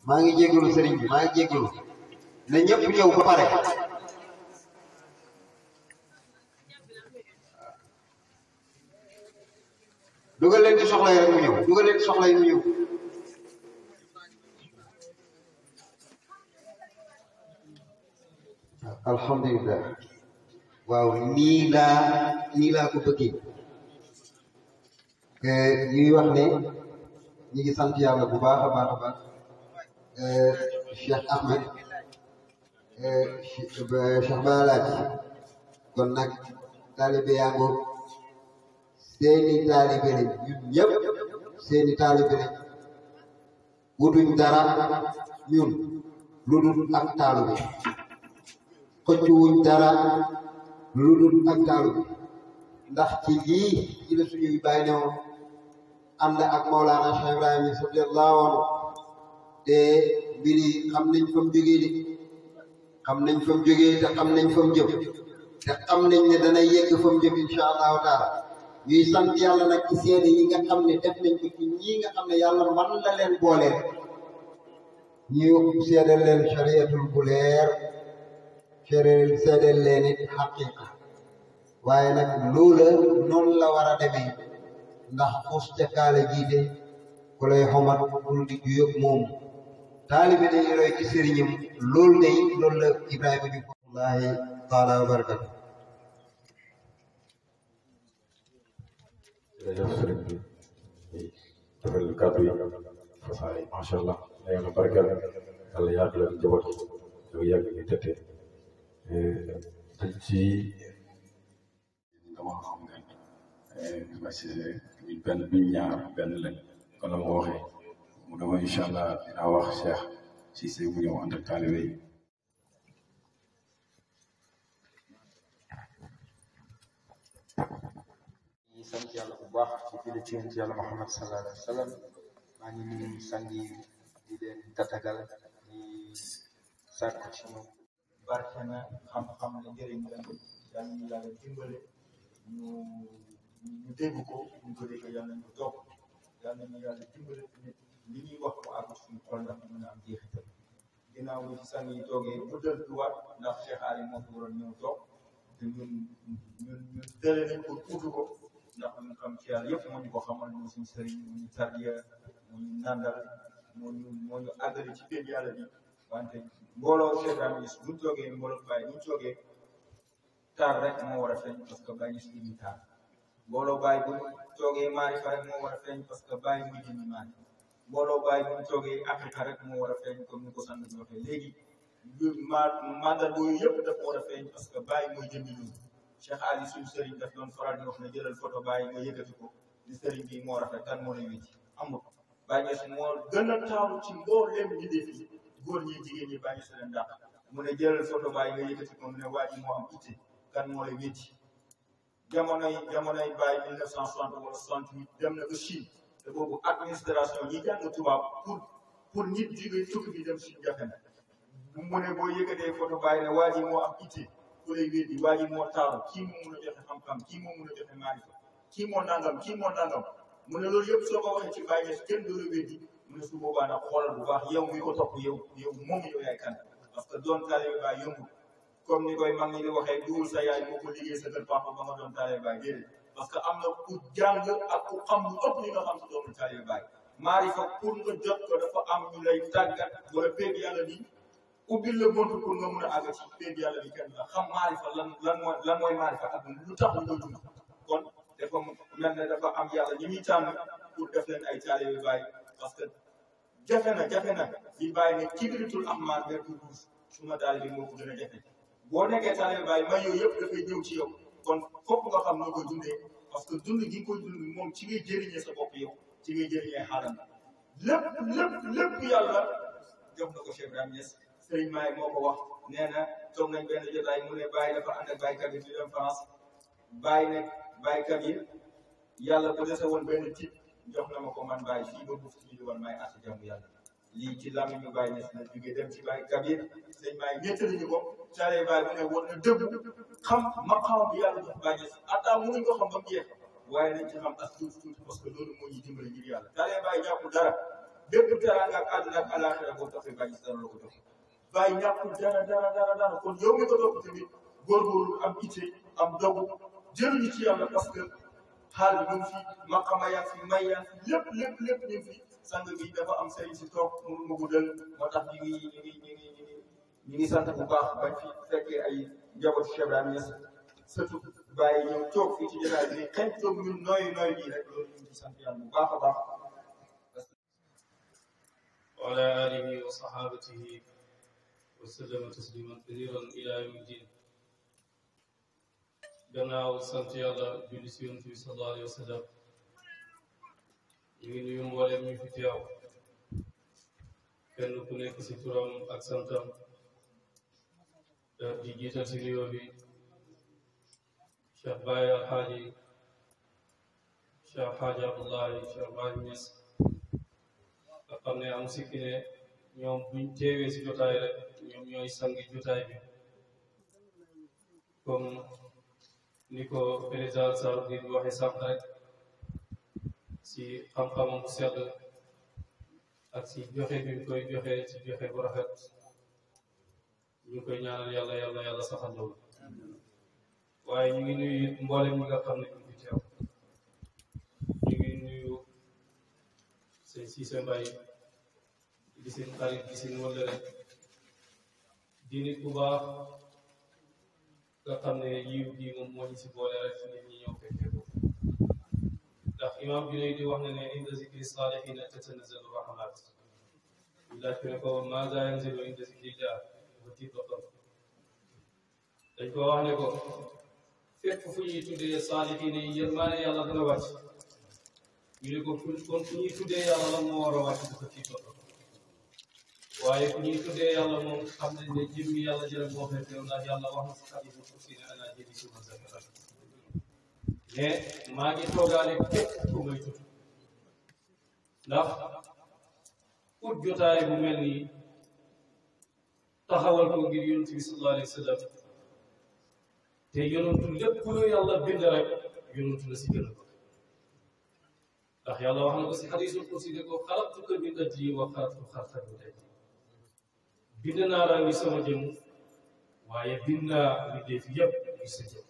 maa ngi jégalu sëriñ bi maa ngi jégalu na ñëpp ñëw ba pare dugal leen ci soxla yi rek mu ñëw dugal leen ci soxla yi mu ñëw alhamdulilah waaw nii laa nii laa ko bëggee ñuy wax ne ñi ngi sant yàlla bu baax a baax a baax Cheikh Ahmed Cheikh Balaaj kon nag taalibe yaa ngoog seeni taalibe lañ ñun ñëpp seeni taalibe lañ wutuñ dara ñun lu dul ak taalibe xëcc wuñ dara lu dul ak taalibe ndax ci lii ci la suñuy bàyyi ne woon ànd ak Mawlana Cheikh Ibrahima radiyallahu anhu te mbir yi xam nañ fa mu jógee de xam nañ fa mu jógee te xam nañ fa mu jëm te xam nañ ne dana yegg fa mu jëm incha allahu taala ñuy sant yàlla nag ci seede yi nga xam ne def nañ ko ci ñii nga xam ne yàlla man la leen boole ñu seedal leen shariatul bu leer seedal leen it xaqiqa waaye nag loola noonu la war a demee ndax xuus ca kaala jiite ku lay xomat bul di juyëg moom taalibe dañuy roy ci sëriñam loolu day loolu la Ibrahima Diouf wallahi taala wa barakatu jërëjëf sëriñ bi defal kàddu yi fasaay macha allah na yàlla barkeel yàlla yàgg la njaboot gi yow yàgg ni tëtte dañ ci dama xam ne ma si buñ benn buñ ñaar benn lañ kon la ma ko waxee mu dama incha allah dinaa wax Cheikh Cissé mu ñëw ànd ak taalibe yi ñi sant yàlla bu baax ci julli ci yonent yàlla Muhammad sallallahu alayhi wa sallam maa ngi nuyu sang yi di leen tatagal di sàkku ci ñoom barke na xam-xam la njëriñ la yal nañu yàlla dimbale ñu ñu dégg ko ñu ko dégg yal nañu toog yal nañu yàlla dimbale tamit li ñuy wax ko àgg suñu xol ndax ñu mën a am jeexital ginnaaw bi ci sang yi toogee bu dël duwaat ndax Cheikh Ali moo fi waroon ñëw toog te ñun ñun ñun tële nañ ko tudd ko ndax ñu xam ci yàlla yëpp moo ñu ko xamal moo suñu sëriñ moo ñu tarbiya moo ñu nandal moo ñu moo ñu àggali ci pénc yàlla bi wante mbooloo Cheikh Ibrahima Niass buñ toogee mbooloo Baye buñ toogee taar rek moo war a feeñ parce que Baye Niass ñu taar mbooloo Baye buñ toogee maarifa rek moo war a feeñ parce que Baye muy jëndi maari mbooloo Baye buñ toogee Afrika rek moo war a feeñ comme ni ko sant bi waxee léegi ma mandal yooyu yëpp dafa war a feeñ parce que Baye mooy jëndi loolu Cheikh Ali suñu sëriñ daf doon faral di wax ne jëlal photo Baye nga yëkkati ko di sëriñ bi moo rafet kan moo lay wécc amul Baye Niass moo gën a taamu ci mbooleem ñi def yi góor ñi jigéen ñi Baye Niass leen dàq mu ne jëlal photo Baye nga yëkkati ko mu ne waa ji moo am itte kan moo lay wécc jamonoy jamonoy Baye 1960 wala 68 dem na ba Chine te boobu administration ñi jàng tubaab pour pour nit jóge tukki bi dem Chine jafe na mu ne boo yëkkatee photo Baye ne waa ji moo am itte ku lay weddi waa ji moo taaru kii moo mun a joxe xam-xam kii moo mun a joxe maarifa kii moo nangam kii moo nangam mu ne loolu yëpp soo ko waxee ci Baye Niass kenn du la weddi mu ne su boobaa nag xoolal bu baax yow mi ko topp yow yow moom yow yaay kan parce que doon taalibe Baye yombul comme ni koy mag ñi di waxee duwul sa yaay moo ko liggéey sa kër papa ba nga doon taalibe Baye déedéet parce que am na ku jàng ak ku xam lu ëpp li nga xam si doonul taalibe Baye maarifa pour nga jot ko dafa am ñu lay tàggat wala péeg yàlla nii ubbil la buntu pour nga mun a àgg ci péeg yàlla bi kenn la xam maarifa lan lan mooy lan mooy maarifa ak lu tax ñu koy dund kon dafa mel ne dafa am yàlla ñi muy tànn pour def leen ay taalibe Baye parce que jafe na jafe na li Baye ne kibritul ahmar vertu rouge suma taalibe moo ko gën a jafe boo nekkee taalibe Baye may yooyu yëpp dafay ñëw ci yow kon fokk nga xam noo koy dundee parce que dund gi nga koy dund moom ci ngay jëriñee sa bopp yow ci ngay jëriñee xaalam lépp lépp lépp yàlla jox na ko Cheikh Ibrahima Niass Sëriñ Maay moo ko wax nee na toog nañ benn jotaay mu ne Baye dafa ànd ak baykat yi di dem France Baye ne baykat yi yàlla bu dese woon benn tip jox na ma ko man Baye fii ba buuf ci di woon may àtt jàmm yàlla lii ci làmmiñ ñu Baye Niass na jógee dem ci baykat yi sëñ Maay nettali ñu ko caaree Baye mu ne woon na dëgg xam maqaam bi yàlla jox Baye Niass atta mënuñ ko xam ba mu jeex waaye nañ ci xam as tuuti tuuti parce que loolu moo ñuy dimbali ngir yàlla caaree Baye jàpp dara bépp teraanga ak àdduna ak alaaxira boo toppee bàyyi dara la ko jox bàyyi ñàkkul dara dara dara dara kon yow mi ko topp tamit góorgóorlu am itte am dogu jëriñu ci yàlla parce que xaal bi ñu ngi fi maqama yaa fi may yaa fi lépp lépp lépp ñu ngi fi sang bi dafa am sëriñ si toog mënu ma guddal moo tax ñu ngi ñu ngi ñu ngi ñu ngi ñu ngi sant bu baax bañ fi fekkee ay njabootu Cheikh Ibrahima Niass surtout bàyyi ñëw toog fii ci jotaay bi xëy toog ñun nooy nooy nii rek loolu ñu ngi ci sant yàlla bu baax a baax. وعلى آله وصحابته وسلم تسليما كثيرا إلى يوم الدين gannaaw sant yàlla julli si yonent bi sallallahu alayhi wa sallam ñu ngi nuyu mboolem ñu fi teew kenn ku nekk si turam ak santam di jiital si nuyoo bi Cheikh Baye Alxaaji Cheikh Alxaaji Abdullahi Cheikh Baye Niass nga xam ne am sikki ne ñoom buñ teewee si jotaay rek ñoom ñooy sangi jotaay bi comme ni ko président Sarr di waxee sànq rek si xam-xamam bu sedd ak si joxe bi ñu koy joxe si joxe bu rafet ñu ngi koy ñaanal yàlla yàlla yàlla saxal loolu waaye ñu ngi nuyu it mboolem ñi nga xam ne ñu ngi teew ñu ngi nuyu sëñ Cissé Mbaye di seen xarit di seen wëllëre di nit bu baax nga xam ne yiw gi moom moo ñu si boole rek nit ñi ñëw fekkee ko ndax imam bi lay di wax ne ne inda zikri salihina tatanazzalu rahmat ñu laaj ko ne ko maza yanzilu inda zikrillah ba tiit ba xam dañ ko wax ne ko fépp fu ñuy tuddee salihina yi yërmaane yàlla dana wàcc ñu ne ko kon fu ñuy tuddee yàlla la moo war a wàcc dafa tiit ba xam waaye fu ñuy tuddee yàlla moom xam nañ ne jëmmi yàlla jërëm moo fay teew ndax yàlla wax na si xadiisu kursi ne ana jëmi suma zakara mais maa ngi toogaale képp ku may tudd ndax ut jotaay bu mel nii taxawal ko ngir yonent bi sallallahu alayhi wa sallam te yonentu lépp lu yàlla bind rek yonentu la si gën a ko ndax yàlla wax na ko si xadiisu kursi ne ko xalaqtuka min ajli wa xalaqtu xalqaka min ajli bind naa la ngi sama jëm waaye bind naa li def yëpp ngi sa jëm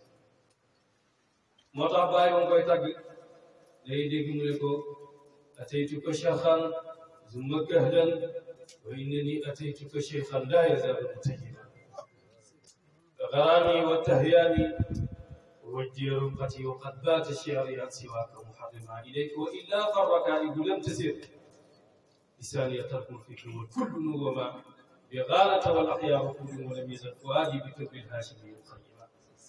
moo tax bàyyi moom koy tàgg day dégg mu ne ko ataytuka shaykhan zumma kahlan wa innani ataytuka shaykhan la yazalu mutajidan غرامي وتهياني وجه رقتي وقد بات شعري عن سواك محرما اليك والا فالركائب لم تسر لساني ترك الفكر والكل وما بغالة والأخيار كل ولم يزل فؤادي بكبر الهاشمي الخيما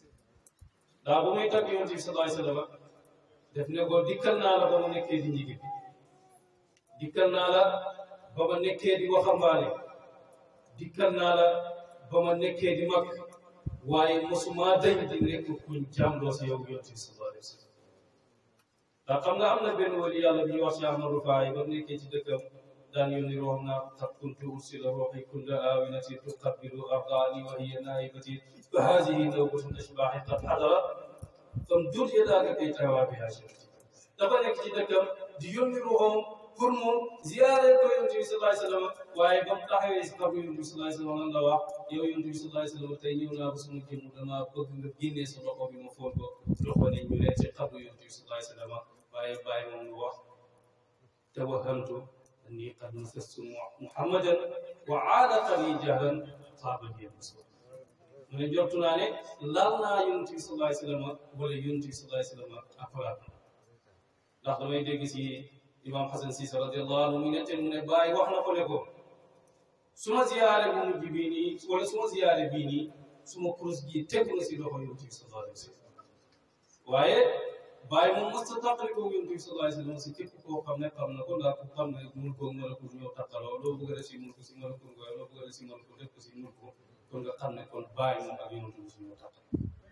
daa ba muy tagg yonent bi sallallahu alayhi wa sallam def ne ko dikkal naa la ba ma nekkee di njigéen dikkal naa la ba ma nekkee di waxambaane dikkal naa la ba ma nekkee di mag waaye mosuma dañ di nekk kuñ jàmloo si yow yonent bi sallallahu alayhi wa sallam ndax xam nga am na benn wali yàlla bi ñuy wax si Ahmadou Faye ba mu nekkee ci dëkkam daan yónni room naa qad kuntu ursila ruuxi kulla aawinatin tuqabbilu ardaani wa hiya naa'ibati fa haadihi nawbatun ashbaahi qad hadarat famdud yadaaka kay tahwaa bihaa shafati dafa nekk ci dëkkam di yónni ruuxam pour mu ziyaare ko yonent bi sallallahu alayhi wa sallam waaye ba mu taxawee si xabru yonent bi sallallahu alayhi wa sallam lan la wax yow yonent bi sallallahu alayhi wa sallam tey ñëw naa ba sama jëmm damaa bëgg nga génnee sa loxo bi ma foon ko loxo ne ñu leen ci xabru yonent bi sallallahu alayhi wa sallam waaye bàyyi moom mu wax tawahamtu أني قد مسست محمدا وعاد لي جهلا طاب لي المسوى mu ne jortu naa ne laal naa yonent bi sallallahu alayhi wa sallam wala yonent bi sallallahu alayhi wa sallam akolaat ndax damay dégg si imam Xasan Siisa radiyallahu anhu mu netteel mu ne bàyyi wax na ko ne ko suma ziyaare bu mujj bii nii wala suma ziyaare bii nii suma kurus gi tegu na si loxo yonent bi sallallahu alayhi wa sallam waaye bàyyi moom mos a tàqali ko yonent bi sallallahu alayhi wa sallam si képp koo xam ne xam na ko ndax ku xam ne mun koo malakul ñëw tàqaloo loo bëgg a def si mun ko si malakul ngoy loo bëgg a def si malakul def ko si mun ko kon nga xam ne kon bàyyi moom ak yonent bi suñu tàqal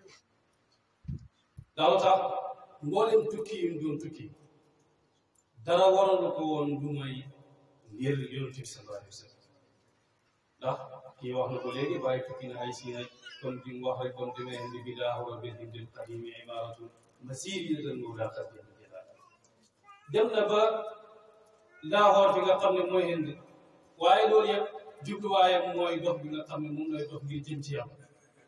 daaw tax mboolem tukki yi mu doon tukki dara waralu ko woon lu may ngir yonent bi sallallahu alayhi wa sallam ndax kii wax na ko léegi bàyyi tukki na ay siina kon bi mu wax rek kon demee indi bi daa war a benn dem qadimi imaratun masiri tan mawla qadimi jalaal dem na ba Lahore fi nga xam ne mooy Inde waaye loolu yëpp jubluwaayam mooy dox bi nga xam ne moom lay dox ngir jëm ci yàlla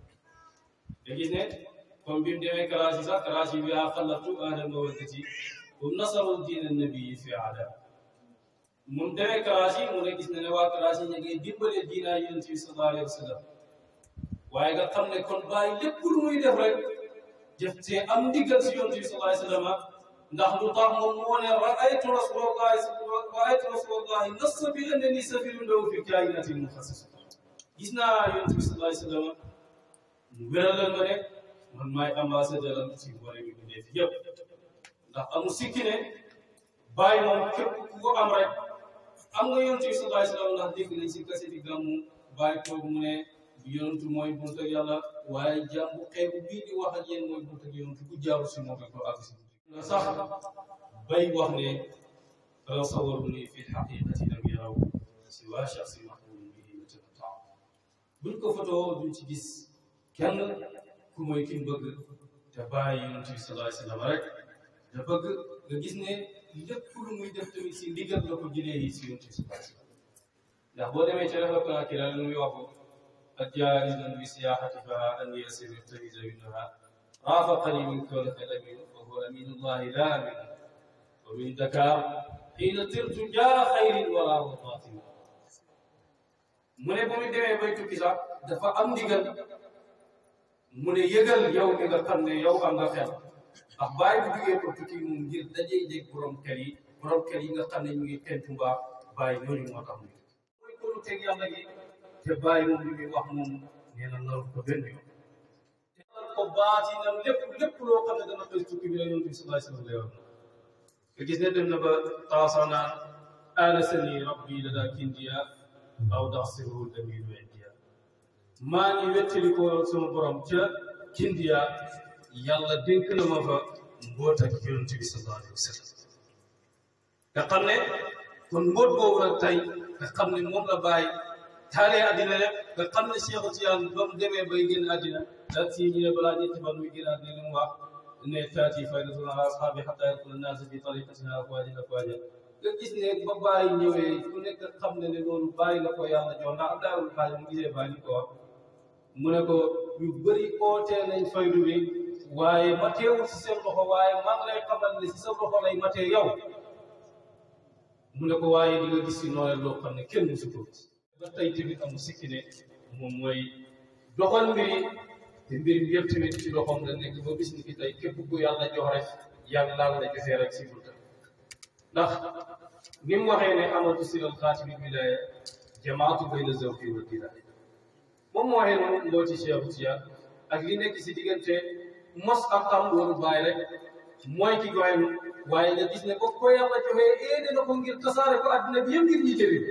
da gis ne comme bi mu demee Karachi sax Karachi bi yaa xalatu ahla mawaddati wa nasaru diina nabii fi aada moom demee Karachi mu ne gis na ne waa Karachi ñu ngi dimbale diina yonent bi sallallahu alayhi wa sallam waaye nga xam ne kon bàyyi lépp lu muy def rek jëf te am ndigal si yonent bi sallallahu alayhi wa sallam ndax lu tax moom moo ne raaytu rasulallahi raaytu rasulallahi nassa bi annani safirun lahu fi kainatin muxassis gis naa yonent bi sallallahu alayhi wa sallam mu wéralal ma ne man maay ambassadeur am ci boole bi bu def yëpp ndax amu sikki ne bàyyi moom képp ku ko am rek am nga yonent bi sallallahu alayhi wa sallam ndax dégg nañ si kase di gàmmu bàyyi toog mu ne yonentu mooy bunt ak yàlla waaye jaam bu xeebu bii di wax ak yéen mooy bunt ak yonentu bu jaaru si moom rek doo àgg si nga sax bay wax ne tasawaru ni fi xaqiqati lam yaraw si waa shaxsi mahbubin bihi yatamattaa buñ ko fotoo duñ ci gis kenn ku mooy ki mu bëgg te bàyyi yonent bi sallallahu alayhi wa sallam rek te bëgg nga gis ne lépp lu muy def tamit si ndigal la ko jëlee yi si yonent bi sallallahu alayhi wa sallam ndax boo demee ci rek la kii la lu muy wax الجائز بسياحتها أن يسر يلتمس منها رافقني من كونك الأمين وهو أمين الله لا أمين ومن ذكاء حين طرت جار خير ولا وفاطمة mu ne ba muy demee bay tukki sax dafa am ndigal mu ne yëgal yow mi nga xam ne yow am nga xel ndax bàyyi bu jugee ko tukki moom ngir dajee jeg borom kër yi borom kër yi nga xam ne ñu ngi pentu mbaa bàyyi ñooñu moo tax muy mooy kolu teg yàlla gi te bàyyi moom li muy wax moom nee na naru ko benn yoon te naru ko baatinam lépp lépp loo xam ne dana xëy tukki bi la yonent bi sallallahu alayhi wa sallam lay wax nga gis ne dem na ba taasa naan aanasani rabbi ladaa kindiya aw daxsiru damiru indiya maa ngi wettali ko sama borom ca kindiya yàlla dénk na ma fa mboot ak yonent bi sallallahu alayhi wa sallam nga xam ne kon mboot boobu nag tey nga xam ne moom la bàyyi taalee àddina rek nga xam ne Cheikh Tijaan ba mu demee bay génn àddina daal si ñu ne balaa ñetti fan muy génn àddina li mu wax ne taati faydatun ala ashaabi xataa yakuna naas fi tariqatina afwaajan afwaajan nga gis ne ba bàyyi ñëwee ku nekk xam ne ne loolu bàyyi la ko yàlla jox ndax daarul xaaj mu gisee bàyyi ni ko wax mu ne ko ñu bëri ootee nañ faydu bi waaye mateewul si seen loxo waaye maa ngi lay xamal ne si sa loxo lay matee yow mu ne ko waaye di nga gis si noonu loo xam ne kenn musu ko gis ba tey tamit amul sikki ne moom mooy doxal mbiri te mbir mi yëpp tamit ci loxoom la nekk ba bis ni ki tey képp ku yàlla jox rek yàlla laal la gisee rek si bunta ndax ni mu waxee ne amatu silal xaatimi wilaya jamaatu bayna zawqi wa dilaay moom moo waxee noonu mbooti Cheikh Tijaan ak li nekk si diggante mos ak xam loolu bàyyi rek mooy ki goyem waaye nga gis ne ko ko yàlla joxee éene na ko ngir tasaare ko àddina bi yëpp ngir ñi jëriñ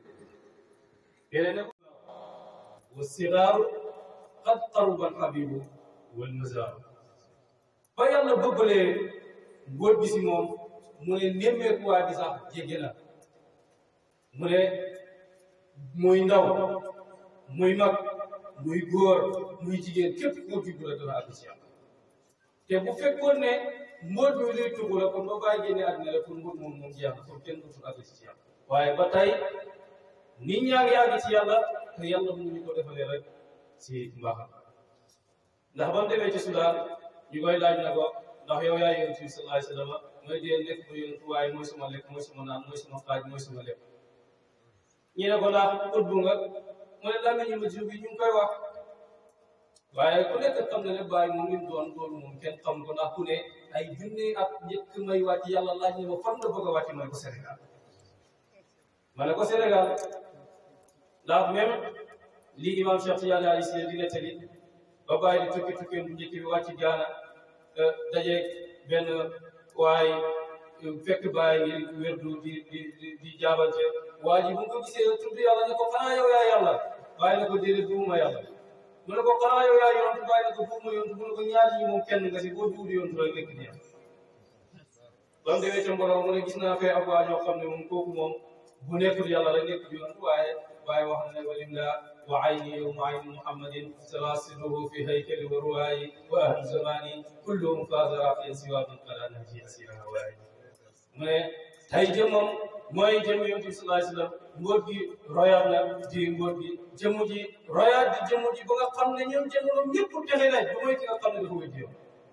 يلنك والصغار قد قرب الحبيب والمزار ba yàlla bëggalee mbóot bi si moom mu ne nemmeekuwaay bi sax jéggi na mu ne muy ndaw muy mag muy góor muy jigéen képp koo juddu la dana àgg si yàlla te bu fekkoon ne mbóot bi lay tugg la kon ba bàyyi génne àddina la kon mbóot moom moom jeex na kon kenn dootul àgg si yàlla waaye ba tey nit ñaa ngi àgg ci yàlla te yàlla mu ñu ko defalee rek si mbaaxam ndax ba mu demee ci Sudaan ñu koy laaj na ko ndax yow yaa yonent bi sallallahu alayhi wa sallam mooy dee lekk ba yonent waaye mooy suma lekk mooy suma naan mooy suma xaaj mooy suma lekk ñu ne ko ndax ut bu nga mu ne laa ñu ma jiw bi ñu ngi koy wax waaye ku nekk xam ne ne bàyyi moom li mu doon loolu moom kenn xam ko ndax ku ne ay junne at njëkk may wàcc yàlla laaj ne ma fan la bëgg a wàcc mooy ko Sénégal ma ne ko Sénégal ndax même lii imam Cheikh Tidiane Ali Cissé di nettali ba bàyyi di tukki tukki bu njëkk bi wàcc Gaana daje benn waaye fekk bàyyi ngi wérdu di di di di jaabante waa ji bu ko gisee tudd yàlla ne ko xanaa yow yaa yàlla bàyyi na ko déedéet buuma yàlla mu ne ko xanaa yow yaa yontu bàyyi na ko buuma yontu mu ne ko ñaar ñi moom kenn nga si boo duudi yontu rek nekk nii ba mu demee ca mbooloo mu ne gis naa fee ab waa ñoo xam ne moom kooku moom bu nekkul yàlla rek nekk yontu waaye waaye wax na ne walim la wa ayni yowma ayni muhammadin salaasiluhu fi haykali wa ruwaayi wa ahlu zamani kulluhum faasa raqiyan siwa min qala nahji asira hawaayi mu ne tey jëmmam mooy jëmm yonent bi sallallahu alayhi wasallam mbóot gi royaat na di mbóot gi jëmm ji royaat di jëmm ji ba nga xam ne ñoom jamono ñëpp texe nañ bu mooy ki nga xam ne dafa wéddi yoon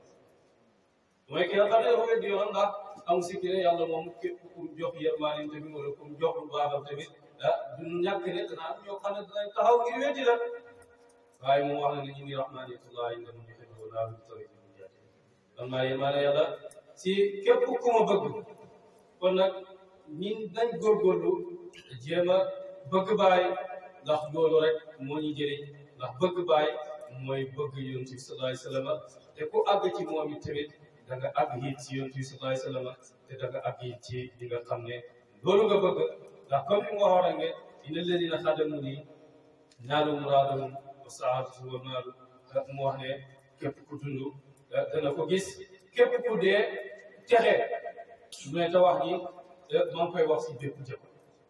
mooy ki nga xam ne dafa wéddi yoon ndax am sikki ne yàlla moom képp ku jox yërmaanim tamit wala ku jox lu baaxam tamit ah du ñàkk ne dana am ñoo xam ne danañ taxaw ngir weddi la waaye moom wax na ne inni rahmanitullahi inda man yuhibbu laa bi tawfiqi min jaati man maa yërmaane yàlla si képp ku ma bëgg kon nag ñin dañ góorgóorlu jéem a bëgg baay ndax loolu rek moo ñu jëriñ ndax bëgg baay mooy bëgg yonent bi sallallahu alayhi wasallam te ku àgg ci moom it tamit da nga àgg it ci yonent bi sallallahu alayhi wasallam te da nga àgg it ci li nga xam ne loolu nga bëgg ndax comme ni mu waxoon rek ne inna alladina xadamu nii naalu muraadahum wa saadatu wa maalu mu wax ne képp ku dund dana ko gis képp ku dee texe mu ne te wax ni maa ngi koy wax si bépp jëm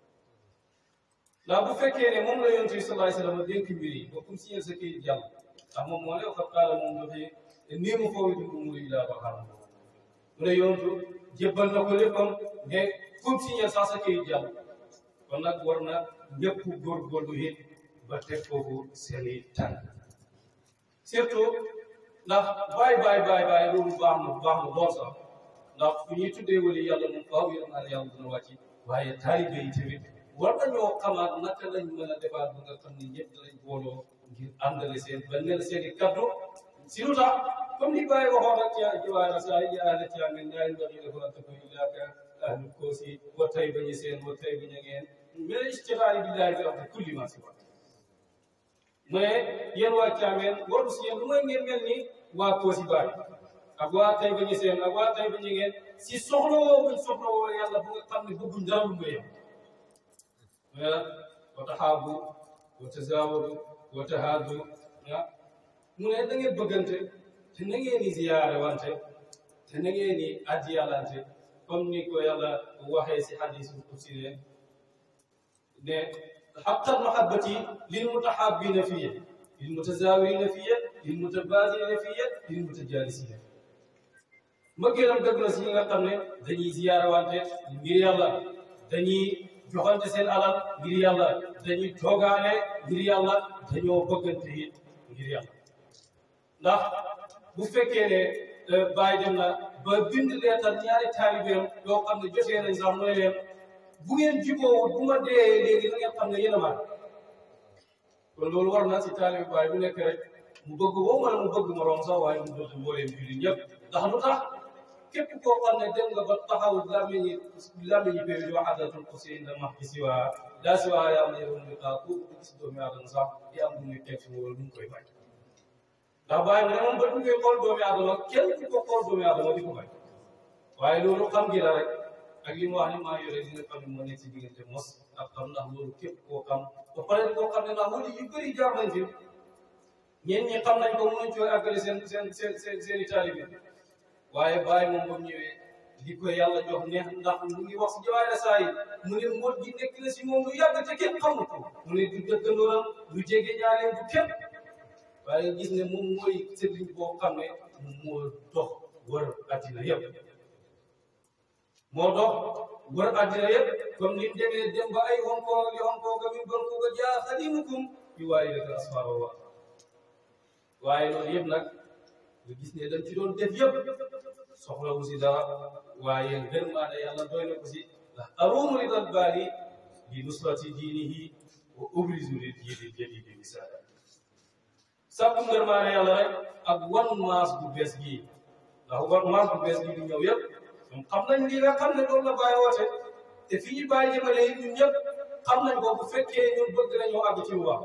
ndax bu fekkee ne moom la yonent bi sallallahu alayhi wasallam dénk mbir yi ba kum signé sa kayit jàll ndax moom moo ne wax qaala moom dafay nii mu foofu di umuri ilaa ba xam mu ne yonent jébbal na ko léppam ne kum signé sax sa kayit jàll kon nag war na ñëpp góorgóorlu it ba teg foofu seeni tànk surtout ndax baay baay baay baay loolu baax na baax na lool sax ndax fu ñuy tuddee wali yàlla moom faaw yéen naan yàlla dina wàcc waaye taalibe yi tamit war nañoo xamaat naka lañ mën a defaat ba nga xam ne ñëpp danañ booloo ngir àndale seen benn seen i kaddu si lu tax comme ni Baye waxoon rek ca jiwaay saa yi yaa la caa ngeen ñaari ndox yi dafa tëkk ilaaka ahlu koosi wa tay ba ñu seen wa tay ba ñu ngeen mais istixaari bi daay bi wax ne kulli ma si wax mu ne yéen waa Caameen waru si yéen lu may ngeen mel ni waa koosi baay ak waa tay ba ñu seen ak waa tay ba ñu ngeen si soxla woo buñ soxla woo yàlla bu nga xam ne bëgguñ dara lu may wa taxaabu wa tazaawadu wa tahaadu mu ne da ngeen bëggante te na ngeen di ziyaare wante te na ngeen di addiyalante comme ni ko yàlla waxee si hadiisul qudsi ne ne haqqal mahabbati lil mutahabbina fiyya lil mutazaawirina fiyya lil mutabaadilina fiyya lil mutajaalisiina mbëggeelam dëgg na si ñi nga xam ne dañuy ziyaare wante ngir yàlla dañuy joxante seen alal ngir yàlla dañuy toogaale ngir yàlla dañoo bëggante it ngir yàlla ndax bu fekkee ne bàyyi dem na ba bind leetal ñaari taalibeem yoo xam ne jotee nañ sax mu ne leen bu ngeen jubóowul bu ma dee léegi da ngeen xam ne yéen a maan kon loolu war na si taalibe baay bu nekk rek mu bëgg boo mën a mu bëgg moroom sax waaye mu bëgg mbooleem jullit ñëpp ndax lu tax képp koo xam ne dem nga ba taxaw làmmiñi làmmiñi péew di wax adatul ko si inda max si waa daa si waa yaa am ne yoon kaa ku gis doomi aadama sax di am lu muy teg fi wala lu mu koy bañ ndax bàyyi mu ne moom ba du ngay xool doomi aadama kenn ku ko xool doomi aadama di ko bañ waaye loolu xam gi la rek ak li mu wax ni maa yore li nga xam ne moo nekk si diggante mos ak xam ndax loolu képp koo xam ba pare koo xam ne ndax wala yu bëri jaar nañ fi ñeen ñi xam nañ ko mënuñ cooy àggale seen seen seen seen seen i taalibe waaye bàyyi moom ba mu ñëwee li ko yàlla jox neex ndax mu ngi wax si jawaare saa yi mu ne mot gi nekk na si moom lu yàgg te kenn xamul ko mu ne du dëkkandooram du jege ñaaleen du kenn waaye gis ne moom mooy sëriñ boo xam ne moo dox wër addina yëpp moo dox wër addina yëpp comme ni mu demee dem ba ay Hong Kong li Hong Kong mi bon ko jaa xadimukum yu waaye rek asfaaba wa waaye loolu yëpp nag nga gis ne dañ ci doon def yëpp soxlawu si dara waaye ngërmaande yàlla doy na ko si ndax aruumu ridal baari li nusrati diinihi wa ubrizu li diini jadidi misaala sàkku ngërmaande yàlla rek ak wan maas bu bees gii ndax wan maas bu bees gii di ñëw yëpp ñoom xam nañ li nga xam ne loolu la bàyyi woote te fi ñu bàyyi jëmale yi ñun ñëpp xam nañ ko bu fekkee ñun bëgg nañoo àgg ci lu baax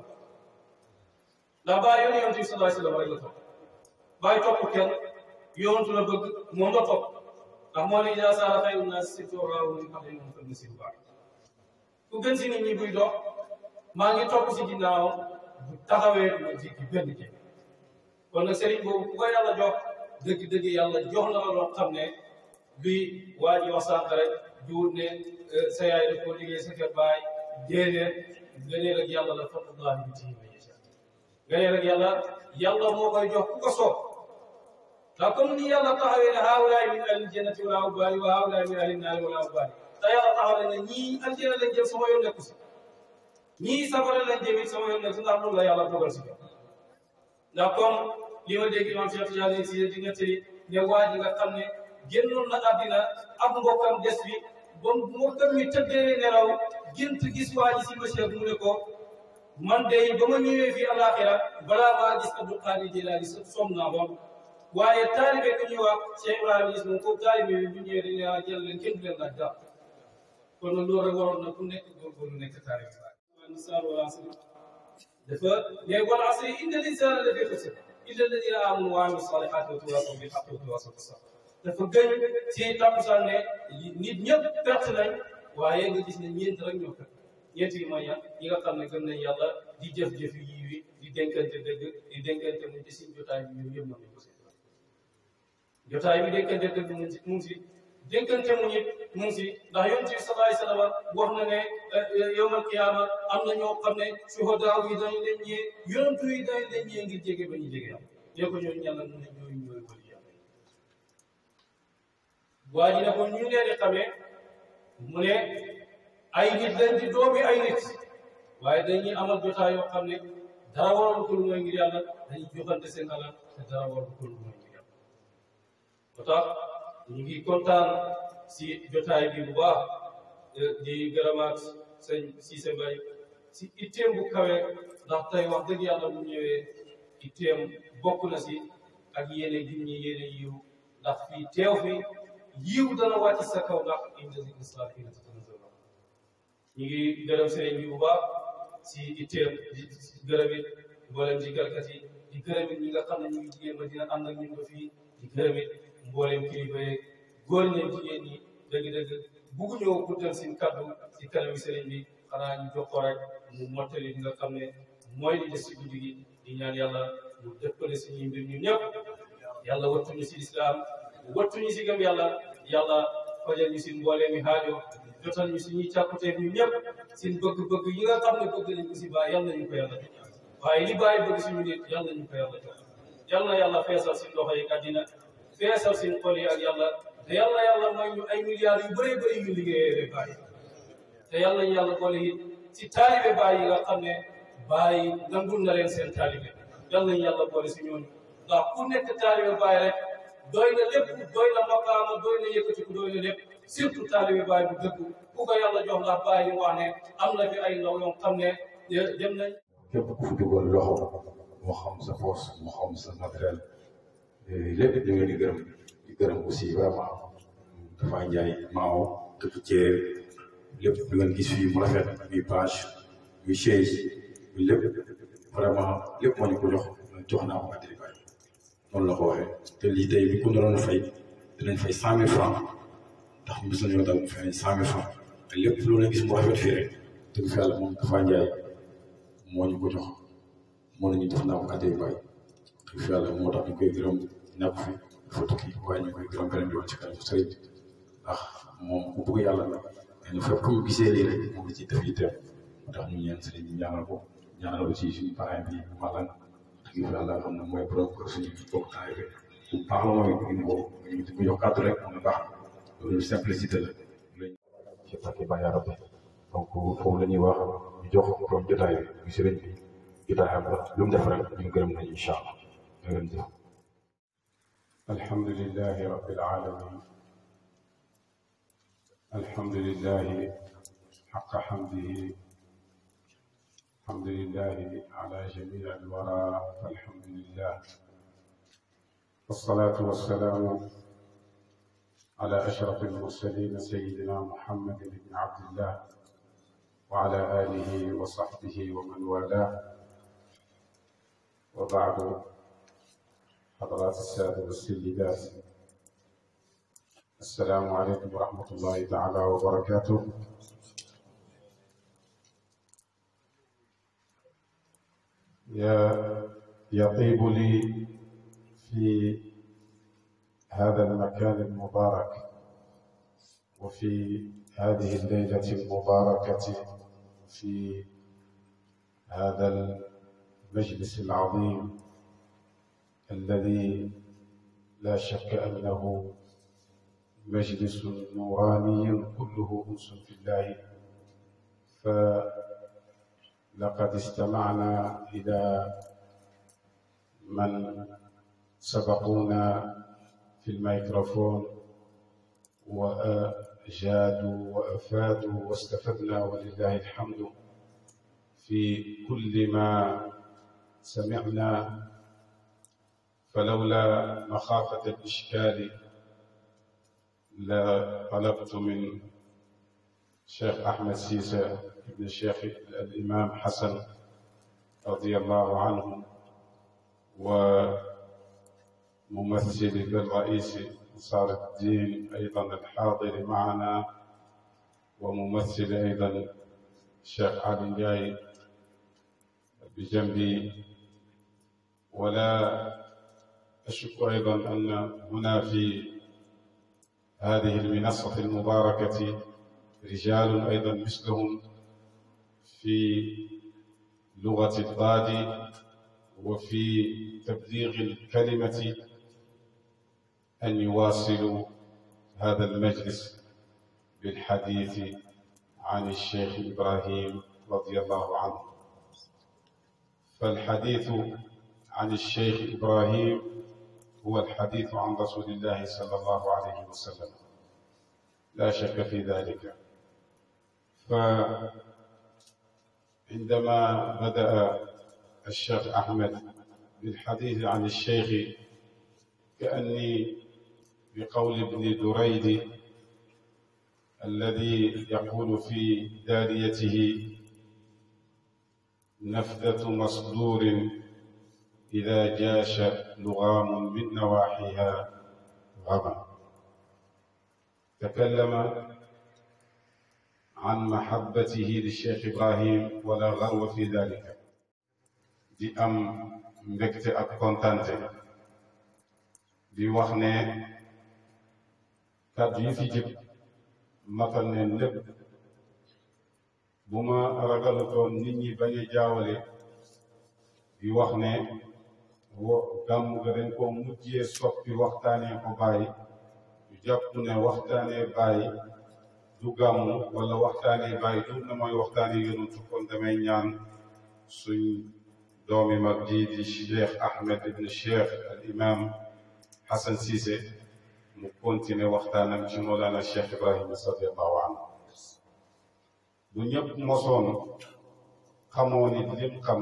ndax bàyyi yoon yonent bi sallallahu alayhi wa sallam rek la topp bàyyi topp kenn yonent la bëgg moom la topp ndax moo ne yaa saara xayru naas sirtu raawu min qablihim fa nasiru baax ku gën si nit ñi buy dox maa ngi topp si ginnaawam bu taxawee du ma jéggi benn jéggi kon nag sëriñ boobu ku ko yàlla jox dëgg-dëgg yàlla jox na la loo xam ne luy waa ji wax sànq rek du ne sa yaay daf koo liggéey sa kër baay déedéet gëneel ak yàlla la fadlullahi bi tihi man yasha gëneel ak yàlla yàlla moo koy jox ku ko soob ndax comme ni yàlla taxawee ne haawulaay min ahli jannati wala ubaali wa haawulaay min ahli naari wala ubaali te yàlla taxaw ne ñii aljana lañ jëm sama yoon nekku si ñii safara lañ jëm it sama yoon nekku si ndax loolu la yàlla dogal si ndax comme li ma dégg imam Cheikh Tidiane si di nettali ne waa ji nga xam ne génnoon na àddina ab mbokkam des bi ba mbokkam mi tëddee nelaw gént gis waa ji si monsieur mu ne ko man de ba ma ñëwee fii alaxira balaa maa gis Abdul Qadir Jilaani som naa moom waaye taalibe ku ñuy wax Cheikh Ibrahima gis moom foofu taalibe bi bu ñëwee dañuy wax jël leen kenn du leen laaj dara kon nag loolu rek waroon na ku nekk góorgóorlu nekk taalibe waa nisaan wal asri dafa ne wal asri inna l-insaana lafii xusr illa alladina amanu wa amilu salihaati wa tawaasaw bil haqqi wa tawaasaw bis sabr dafa gëñ ci takkusaan ne nit ñëpp perte nañ waaye nga gis ne ñeent rek ñoo perte ñeent yi mooy yan ñi nga xam ne gëm nañ yàlla di jëf-jëf yi yi di dénkante dëgg di dénkante mu ci suñ jotaay bi ñoom yëpp nañ ko si jotaay bi dénkante dëgg mu ngi si mu ngi si dénkante mu ngi mu ngi si ndax yonent bi sallallahu alayhi wa sallam wax na ne yawmal qiyaama am na ñoo xam ne suhadaa yi dañ leen ñee yonent yi dañ leen ñee ngir jege ba ñu jege yàlla ne ko ñooñu yàlla mu ne ñooñu ñooy wali yàlla waa ji ne ko ñu leen di xamee mu ne ay nit lañ di doomi ay nit waaye dañuy amal jotaay yoo xam ne dara waral ko lu mooy ngir yàlla dañuy joxante seen alal te dara waral ko lu mooy ngir yàlla moo tax ñu ngi kontaan si jotaay bi bu baax di gërëmaat sëñ Cissé Mbaye si itteem bu kawe ndax tey wax dëgg yàlla bu ñëwee itteem bokk na si ak yéene gi ñi yéene yiw ndax fii teew fi yiw dana wàcc sa kaw ndax inda zikri saalihiina tatanazzalu ñu ngi gërëm sëriñ bi bu baax si itteem di gërëm it mboolem ci garkat yi di gërëm it ñi nga xam ne ñu ngi jigéen ma dina ànd ak ñun ba fii di gërëm it mboolem kilifa yeeg góor ñeeg jigéen ñi dëgg-dëgg bugg ñëw guddal seen kaddu si kanami sëriñ bi xanaa ñu jox ko rek mu mottali li nga xam ne mooy li des si guddi gi di ñaan yàlla mu dëppale suñuy mbir ñun ñëpp yàlla wattuñu si lislaam wattuñu si gëm yàlla yàlla fajal ñu si mboolee mi haajo jotal ñu suñuy càkkuteef ñun ñëpp seen bëgg-bëgg yi nga xam ne bëgg nañ ko si bàyyi yàlla nañu ko yàlla jox waaye li bàyyi bëgg suñu nit yàlla nañu ko yàlla jox yàlla na yàlla feesal si loxo yi àddina feesal seen xol yi ak yàlla te yàlla yàlla may ñu ay milliards yu bëree bëri yu liggéeyee bàyyi te yàlla ñu yàlla boole it si taalibe bàyyi yi nga xam ne bàyyi nangul na leen seen taalibe yàlla ñu yàlla boole si ñooñu ndax ku nekk taalibe bàyyi rek doy na lépp doy na makaama doy na yëkkatiku doy na lépp surtout taalibe bàyyi bu dëgg ku ko yàlla jox ndax bàyyi wax ne am na fi ay ndaw yoo xam ne dem nañ képp ku fi dugal loxo moo xam sa poos moo xam sa matériel lépp ñu ngi leen di gërëm di gërëm aussi vraiment dafa njaay maaw këpp ceer lépp lu ngeen gis fii mu rafet muy page muy chaise muy lépp vraiment lépp moo ñu ko jox jox naa ko Adili Baye noonu la ko waxee te lii tey bi ku doon fay dinañ fay cent mille francs ndax ñu gis nañoo daal mu fay cent mille francs te lépp lu leen gis mu rafet fii rek dëgg fi yàlla moom dafa njaay moo ñu ko jox moo nañu def naa ko Adili Baye dëgg fi yàlla moo tax ñu koy gërëm nekk fi dafa tukki waaye ñu koy gërëm beneen yoon ci kanam sëriñ ndax moom ku bëgg yàlla la mais fépp ku ñu gisee lii rek moom la ciy def yitteem moo tax ñu ñeen sëriñ ñu ñaanal ko ñaanal aussi suñu parrain bi Malang dëgg fa yàlla xam ne mooy borom kër suñu bokk taay bi bu baax la mooy ñu ko ñu ko jox kàddu rek mu ne baax loolu simplicité la ci barke Baye Rabbi donc foofu la ñuy wax ñu jox borom jotaay bi ñu sëriñ bi jotaayam la lu mu def rek ñu gërëm nañu incha allah jërëjëf الحمد لله رب العالمين الحمد لله حق حمده الحمد لله على جميع الورى فالحمد لله والصلاة والسلام على أشرف المرسلين سيدنا محمد بن عبد الله وعلى آله وصحبه ومن والاه وبعد حضرات السادة والسيدات السلام عليكم ورحمة الله تعالى وبركاته يا يطيب لي في هذا المكان المبارك وفي هذه الليلة المباركة في هذا المجلس العظيم الذي لا شك أنه مجلس نوراني كله أنس في الله فلقد استمعنا إلى من سبقونا في الميكروفون وأجادوا وأفادوا واستفدنا ولله الحمد في كل ما سمعنا فلولا مخافة الإشكال لطلبت من الشيخ أحمد سيسى ابن الشيخ الإمام حسن رضي الله عنه وممثل بالرئيس أنصار الدين أيضا الحاضر معنا وممثل أيضا الشيخ علي جاي بجنبي ولا أشك أيضا أن هنا في هذه المنصة المباركة رجال أيضا مثلهم في لغة الضاد وفي تبليغ الكلمة أن يواصلوا هذا المجلس بالحديث عن الشيخ إبراهيم رضي الله عنه فالحديث عن الشيخ إبراهيم هو الحديث عن رسول الله صلى الله عليه وسلم لا شك في ذلك فعندما بدأ الشيخ أحمد بالحديث عن الشيخ كأني بقول ابن دريد الذي يقول في داريته نفذة مصدور إذا جاش لغام من نواحيها غما تكلم عن محبته للشيخ إبراهيم ولا غرو في ذلك di am mbégte ak kontante di wax ne kàddu yi fi jib matal neen lépp bu ma ragalutoon nit ñi bañ a jaawale di wax ne wo gàmm ga dañ ko mujjee soppi waxtaanee ko bàyyi ñu jàpp ne waxtaanee bàyyi du gàmm wala waxtaanee bàyyi du na mooy waxtaanee yonentu kon damay ñaan suñ doomi mag ji di cheikh ahmed ibn cheikh al imam hasan Cissé mu continuer waxtaanam ci moolana cheikh ibrahima radiallahu anhu bu ñëpp mosoon xamoo nit lim xam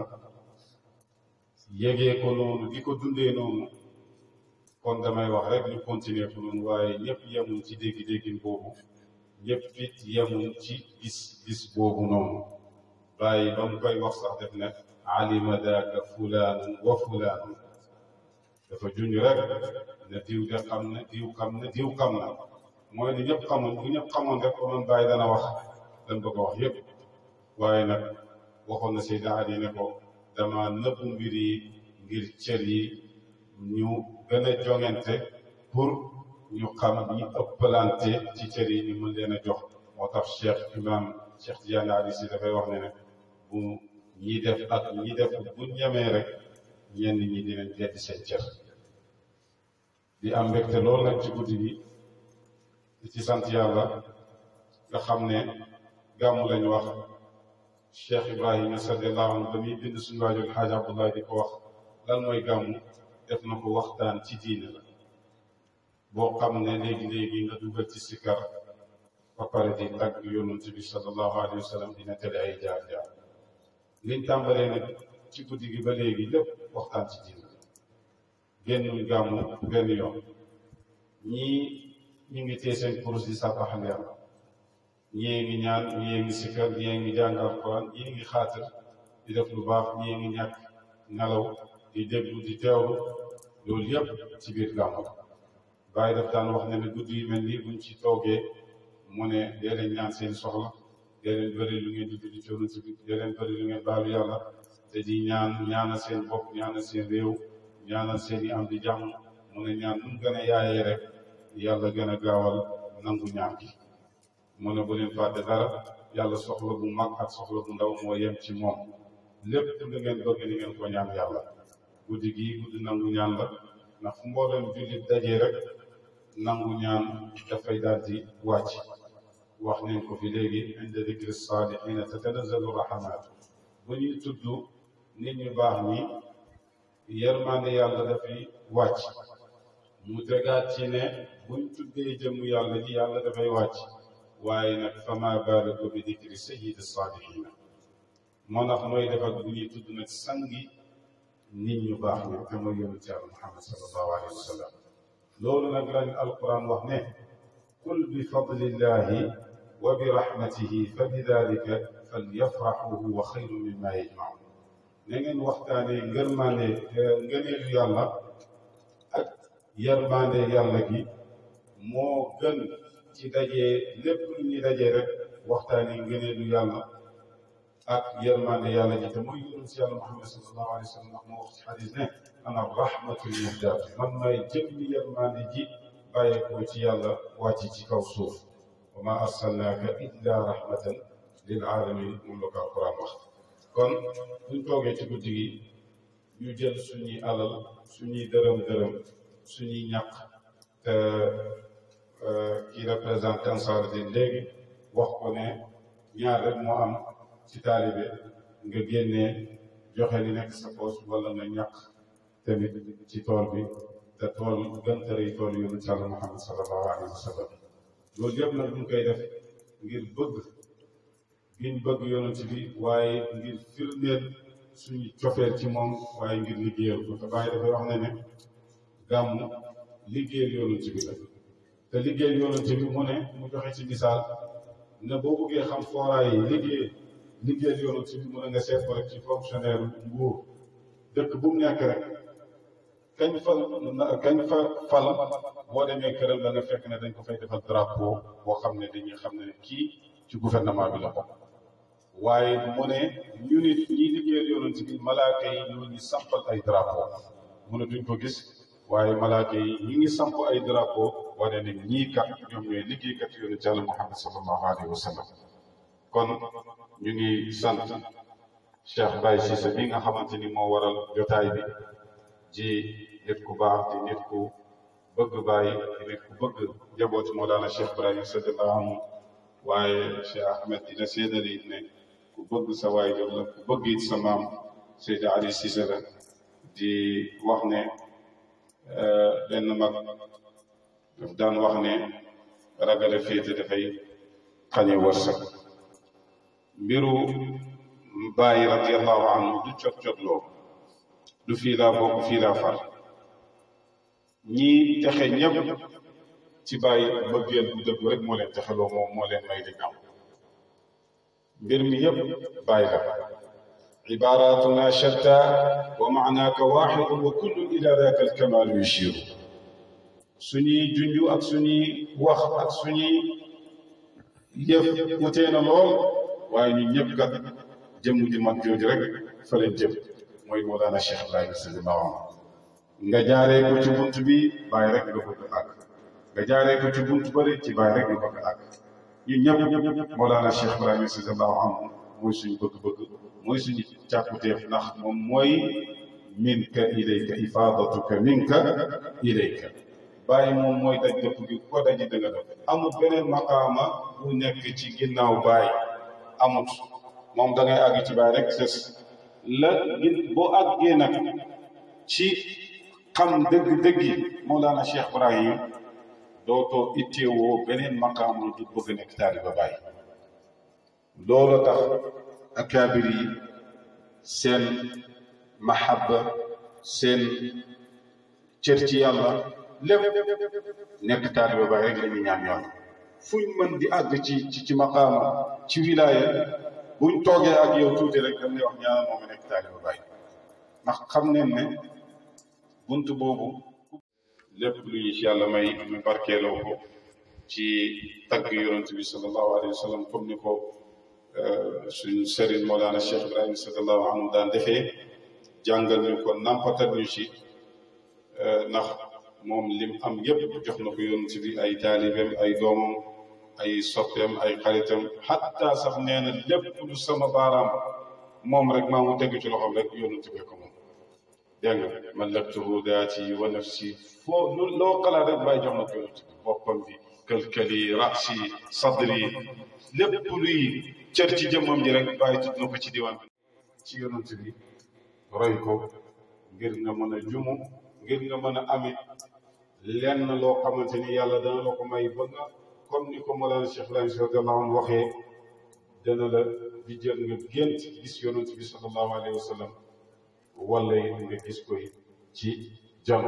yégee ko noonu di ko dundee noonu kon damay wax rek ñu continuer ko noonu waaye ñëpp yemuñ ci dégg-déggin boobu ñëpp it yemuñ ci gis gis boobu noonu bàyyi ba mu koy wax sax def ne alima daaka fulaanun wa fulaanun dafa junj rek ne diw de xam ne diw xam ne diw xam na mooy ni ñëpp xamuñ bu ñëpp xamoon rek ko man bàyyi dana wax dañ bëgg a wax yëpp waaye nag waxoon na Seyda Ali ne ko dama nëbbu mbir yi ngir cër yi ñu gën a joŋante pour ñu xam ñi ëppalante ci cër yi ñu mën leen a jox moo tax Cheikh Imam Cheikh Tidiane Ali si dafay wax ne ne bu ñi def ak ñi def bu ñemee rek ñenn ñi dinañ gedd seen cër di am mbégte lool nag ci guddi gi di ci sant yàlla nga xam ne gàmmu lañu wax Cheikh Ibrahima radiallahu anhu ba muy bind suñu waajur Xaaj Abdoulaye di ko wax lan mooy gàmmu def na ko waxtaan ci diine la boo xam ne léegi-léegi nga dugal ci sikkar ba pare di tagg yonent bi sallallahu alayhi wa sallam dina tele ay jaar-jaar liñ tàmbalee nag ci guddi gi ba léegi lépp waxtaan ci diine génnuñ gàmmu benn yoon ñii ñu ngi téye seen kurus di sàbbaxal yàlla ñii ngi ñaan ñii ngi sikkar ñii ngi jàng alquran ñii ngi xaatir di def lu baax ñii ngi ñàkk nelaw di déglu di teewlu loolu yëpp ci biir gàmmu bàyyi daf daan wax ne ne guddi yu mel nii buñ ci toogee mu ne dee leen ñaan seen soxla dee leen bëri lu ngeen di julli ci yonent bi dee leen bëri lu ngeen baalu yàlla te di ñaan ñaanal seen bopp ñaanal seen réew ñaanal seen i am di jàmm mu ne ñaan nu mu gën a yaayee rek yàlla gën a gaawal nangu ñaan gi mu ne bu leen fàtte dara yàlla soxla bu mag ak soxla bu ndaw moo yem ci moom lépp lu ngeen bëgg ni ngeen ko ñaan yàlla guddi gii guddi nangu ñaan la ndax fu mboolem jullit dajee rek nangu ñaan dafay daal di wàcc wax nañ ko fi léegi inda dikri saalihiina tatanazzalu rahamaat bu ñuy tudd nit ñu baax ñi yërmande yàlla dafay wàcc mu tegaat ci ne buñ tuddee jëmm yàlla ji yàlla dafay wàcc waaye nag fama baalagu bi dikri sayyidi saalihiina moo tax mooy def ak bu ñuy tudd nag sangi nit ñu baax ñi te mooy yonent yàlla Muhammad sallallahu alayhi wa sallam loolu nag lañ alquran wax ne qul bi fadlillahi wa bi rahmatihi fa bi dalika falyafraxu huwa xayru mimma yajmaun na ngeen waxtaanee ngërmande ngëneelu yàlla ak yërmande yàlla gi moo gën ci dajee lépp lu ñuy dajee rek waxtaanee ngëneelu yàlla ak yërmande yàlla ji te mooy yonent si yàlla Muhammad sallallahu alayhi wa sallam ndax moo wax ci xadis ne ana rahmatul muhdaat man may jëmmi yërmande ji bàyyeekoo ci yàlla wàcc ci kaw suuf wa ma arsalnaaka illa rahmatan lil alamin moom la ko alquran wax kon buñ toogee ci guddi gi ñu jël suñuy alal suñuy dërëm dërëm suñuy ñàkk te kii représenté Ansaarud-Din léegi wax ko ne ñaar rek moo am ci taalibe nga génnee joxe li nekk sa poos wala nga ñàkk tamit ci tool bi te tool gëntëri tool yonent ci Yàlla Muhammad sallallahu alayhi wa sallam loolu yëpp nag ñu koy def ngir bëgg giñ bëgg yonent bi waaye ngir firndeel suñu cofeel ci moom waaye ngir liggéeyal ko te bàyyi dafay wax ne ne gàmmu liggéeyal yonent bi la te liggéeyal yonent bi mu ne mu joxe ci misaal ne boo bëggee xam fooraay yi liggéey liggéeyal yonent bi mu ne nga seet ko rek ci fonctionnaire nguur dëkk bu mu nekk rek kañ fa kañ fa fal boo demee këram da nga fekk ne dañ ko fay defal drapeau boo xam ne dañuy xam ne kii ci gouvernement bi la bokk waaye mu ne ñu nit ñi liggéeyal yonent bi malaaka yi ñoo ñu sampal ay drapeau mu ne duñ ko gis waaye malaaka yi ñu ngi samp ay drapeau wane ne ñii kat ñoom ñooy liggéeykat yonent Yàlla Muhammad sallallahu alayhi wa sallam kon ñu ngi sant Cheikh Baye Cissé bi nga xamante ni moo waral jotaay bi ji nit ku baax di nit ku bëgg Baye di nit ku bëgg njabooti Mawlana Cheikh Ibrahima radiyallahu anhu waaye Cheikh Ahmed dina seedali it ne ku bëgg sa waajur la ku bëgg it sa maam Seydi Ali Cissé la di wax ne benn mag daf daan wax ne ragale féete dafay xañe wërsëg mbiru Baye radiyallahu anhu du cot cotloo du fii laa bokk fii laa far ñii texe ñëpp ci Baye bëggeel bu dëgg rek moo leen texeloo moom moo leen may di am mbir mi yëpp Baye la عباراتنا شتى ومعناك واحد وكل إلى ذاك الكمال يشير suñuy junj ak suñuy wax ak suñuy yëf wutee na lool waaye ñun ñëpp kat jëmm ji mag jooju rek fa leen jëm mooy Mawlana Cheikh Ibrahima sallallahu alayhi nga jaaree ko ci bunt bi bàyyi rek nga bëgg àgg nga jaaree ko ci bunt bëri ci bàyyi rek nga bëgg àgg ñun ñëpp ñëpp Mawlana Cheikh Ibrahima sallallahu alayhi mooy suñu bëgg-bëgg mooy suñu càkkuteef ndax moom mooy minka ilayka ifaadatuka minka ilayka bàyyi moom mooy daj dëpp gi ko daji dëgga def amul beneen maqaama bu nekk ci ginnaaw bàyyi amut moom da ngay àgg ci bàyyi rek sës la boo àggee nag ci xam dëgg-dëgg yi Mawlana Cheikh Ibrahim dootoo itteewoo beneen maqaama du bëgg nekk taaliba bàyyi loolu tax akaabir yi seen mahabba seen cër ci yàlla lépp nekk taaliba Baay rek la ñu ñaan yàlla fuñ mën di àgg ci ci ci maqaama ci wilaaya buñ toogee ak yow tuuti rek dañ lay wax ñaanal moom nekk taaliba Baay ndax xam nañ ne bunt boobu lépp lu ñu ci yàlla may ñu barkeeloo ko ci tagg yonent bi sallallahu alayhi wa sallam comme ni ko suñ sëriñ Mawlana Cheikh Ibrahima sallallahu anhu daan defee jàngal ñu ko nampatal ñu ci ndax moom lim am yépp jox na ko yonent bi ay taalibeem ay doomam ay soppeem ay xaritam xatta sax nee na lépp lu sama baaraam moom rek maa mu tegu ci loxoom rek yonent bi ko moom dégg nga mallaktuhu daati wa nafsi foo lu loo xalaat rek bàyyi jox na ko yonent bi boppam bi këlkëli raasi sadri lépp luy cër ci jëmmam ji rek bàyyi tudd na ko ci diwaan bi ci yonent bi roy ko ngir nga mën a jumu ngir nga mën a amit lenn loo xamante ni yàlla dana la ko may ba nga comme ni ko Mawlana Cheikh Ibrahim radiyallahu anhu waxee dana la di jël nga gént gis yonent bi sallallahu alayhi wa sallam wala it nga gis koy ci jano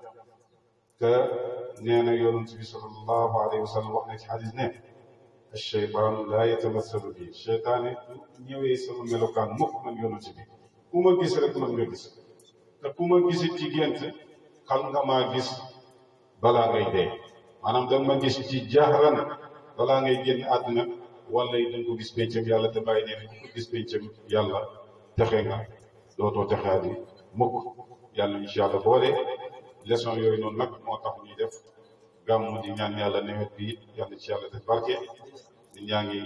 te nee na yonent bi sallallahu alayhi wa sallam wax na ci xadis ne acheytaan laa yatamassalu bi cheytaane du ñëwee sama melokaan mukk man yonent bi ku ma gis rek man nga gis te ku ma gisit ci gént xam nga maa gis balaa ngay dee maanaam danga ma gis ci jahran balaa ngay génn àdduna wala it danga ko gis pencam yàlla te bàyyi nee ku ko gis pencam yàlla texe nga dootoo texeati mukk yàlla incha allah boole leçon yooyu noonu nag moo tax ñuy def gàmmu di ñaan yàlla nawet bi it yàlla ci yàlla def barke di ñaa ngi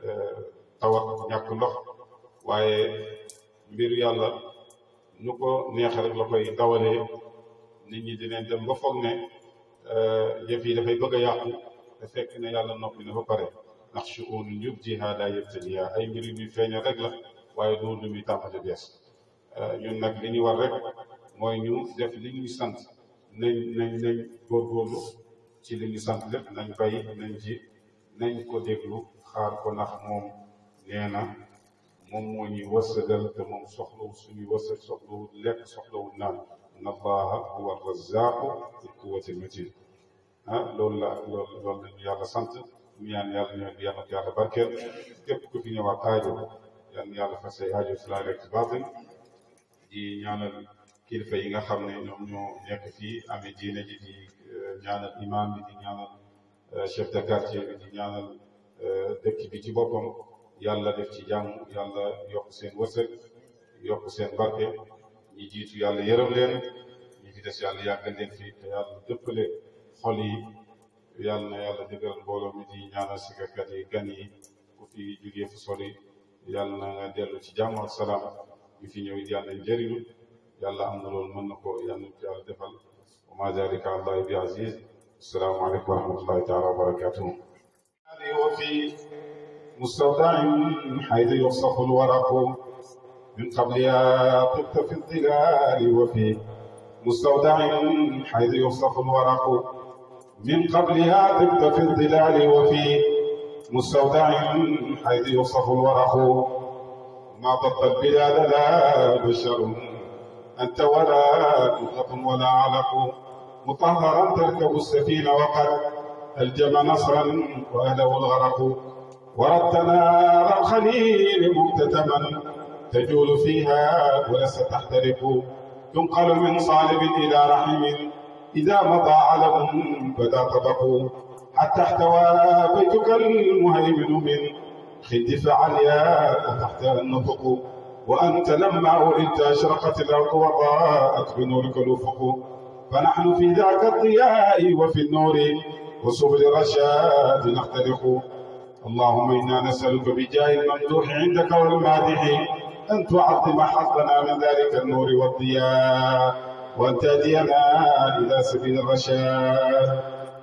tawat ñàkk ndox waaye mbiru yàlla nu ko neexe rek la koy dawalee nit ñi dinañ dem ba foog ne yëf yi dafay bëgg a yàqu te fekk ne yàlla noppi na ba pare ndax shu'uunu yubdihaa laa yabtadiihaa ay mbir yu ñuy feeñal rek la waaye du lu muy tàmbali bees ñun nag li ñu war rek mooy ñu def li ñuy sant nañ nañ nañ góorgóorlu ci li ñu sant lépp nañ bay nañ ci nañ ko déglu xaar ko ndax moom nee na moom moo ñuy wërsëgal te moom soxlawu suñuy wërsëg soxlawu lekk soxlawu naan inna allaha huwa razaqu dul quwwati matin ah loolu la loolu loolu la ñu yàlla sant ñu ñaan yàlla ñoo yàlla ko yàlla barkeel képp ku fi ñëwaat aajo yàlla yàlla fas say aajo si laa rek ci baatin di ñaanal kilifa yi nga xam ne ñoom ñoo nekk fii amee diine ji di ñaanal imam bi di ñaanal chef de quartier bi di ñaanal dëkk bi ci boppam yàlla def ci jàmm yàlla yokk seen wërsëg yokk seen barke ñi jiitu yàlla yërëm leen ñi fi des yàlla yàggal leen fii te yàlla dëppale xol yi yàlla na yàlla dëgëral mbooloo mi di ñaanal sikarkat yi gan yi ku fi jugee fu sori yàlla na nga dellu ci jàmm ak salaam ñu fi ñëw yàlla nañ jëriñu yàlla am na loolu mën na ko yàlla na yàlla defal wa ma zalika allahi bi aziz assalaamu aleykum wa rahmatullahi taala wa barakatuhu وفي مستودع حيث يخصف الورق من قبلها طبت في الظلال وفي مستودع حيث يخصف الورق من قبلها طبت في الظلال وفي مستودع حيث يخصف الورق ما ضبط البلاد لا بشر أنت ولا نطق ولا علق مطهرا تركب السفينة وقد ألجم نصرا وأهله الغرق وردت نار الخليل مكتتما تجول فيها ولست تحترق تنقل من صالب إلى رحم إذا مضى علم بدا طبق حتى احتوى بيتك المهيمن من خد فعليا تحت النطق وأنت لما ولدت أشرقت الأرض وضاءت بنورك الأفق فنحن في ذاك الضياء وفي النور وسبل الرشاد نخترق اللهم إنا نسألك بجاه الممدوح عندك والمادح أن تعظم حظنا من ذلك النور والضياء وأن تهدينا إلى سبيل الرشاد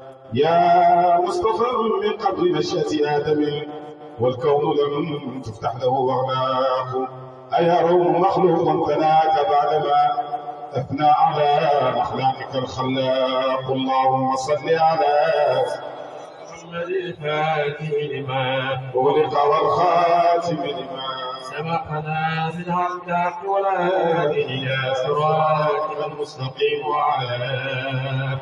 يا مصطفى من قبل نشأة آدم والكون لم تفتح له أغلاق أيا روم مخلوق تناك بعدما أثنى على أخلاقك الخلاق اللهم صل على محمد الفاتح لما أغلق والخاتم لما سبقنا من الحق ولا إلى صراط المستقيم وعلى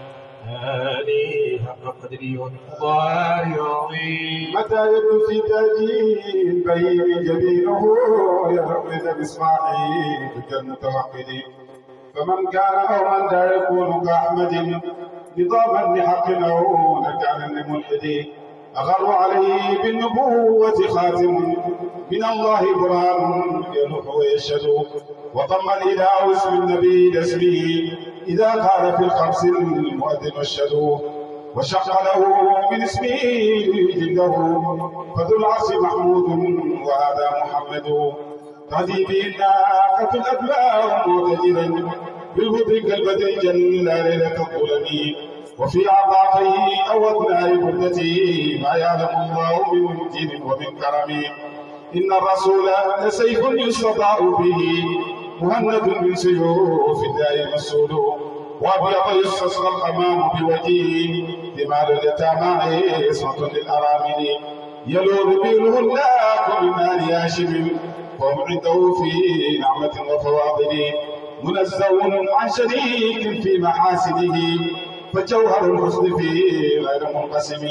آله حق قدره ومقداره العظيم متى يبدو في تاجي البين جبينه يرمد بإصبعه تلك المتوحد فمن كان أو من لا يكون كأحمد نظاما لحق أو نكالا لملحد أغر عليه بالنبوة خاتم من الله برهان يلوح ويشهد وضم الإله اسم النبي لاسمه إذا قال في الخمس المؤذن الشهد وشق له من اسمه جلده فذو العرش محمود وهذا محمد تهدي به الناقة الأدباء معتدلا بالهدى كالبدر جل ليلة الظلم وفي عطافيه أو أثناء مدته ما يعلم الله من مجد ومن كرم إن الرسول لسيف يستطاع به مهند من سيوف الله مسؤول وابيض يستصغى الامام بوجهه دماء اليتامى عصمة للارامل يلوذ به الهلاك من ال هاشم وهم عنده في نعمة وفواضل منزه عن شريك في محاسنه فجوهر الحسن فيه غير منقسم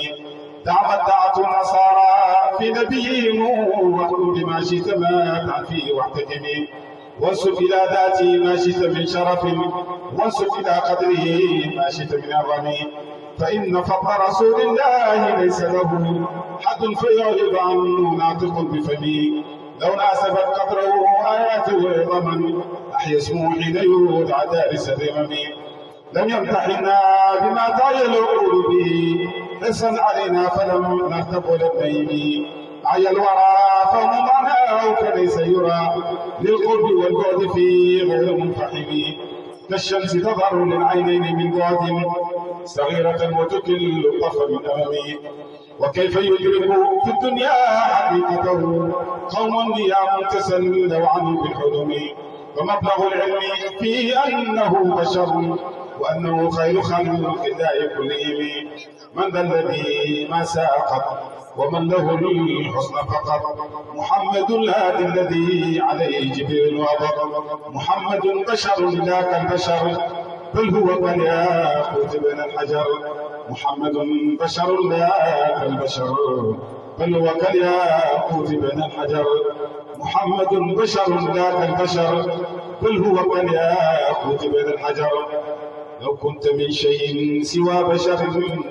تمتعت النصارى في نبيهم واحكم بما شئت ما فيه واحتكمي وانسب إلى ذاته ما شئت من شرف وانسب إلى قدره ما شئت من الرمي فإن فضل رسول الله ليس له حد فيعرض عنه ناطق بفمي لو ناسبت قدره آياته عظما أحيا اسمه حين يودع دارس الرمم لم يمتحنا بما تعيل به حرصا علينا فلم نرتب ولم نيم عيا الورى فهم معناه فليس يرى للقرب والبعد فيه غير منفحم كالشمس تظهر للعينين من بعد صغيرة وتكل الطرف من أمامه وكيف يدرك في الدنيا حقيقته قوم نيام تسلوا عنه بالحلم ومبلغ العلم فيه أنه بشر وأنه خير خلق الله كلهم من ذا الذي ما ساقط ومن له الحسن فقط محمد الهادي الذي عليه جبريل وبر محمد بشر لا كالبشر بل هو كالياقوت بين الحجر محمد بشر لا كالبشر بل هو كالياقوت بين الحجر محمد بشر لا كالبشر بل هو كالياقوت بين الحجر لو كنت من شيء سوى بشر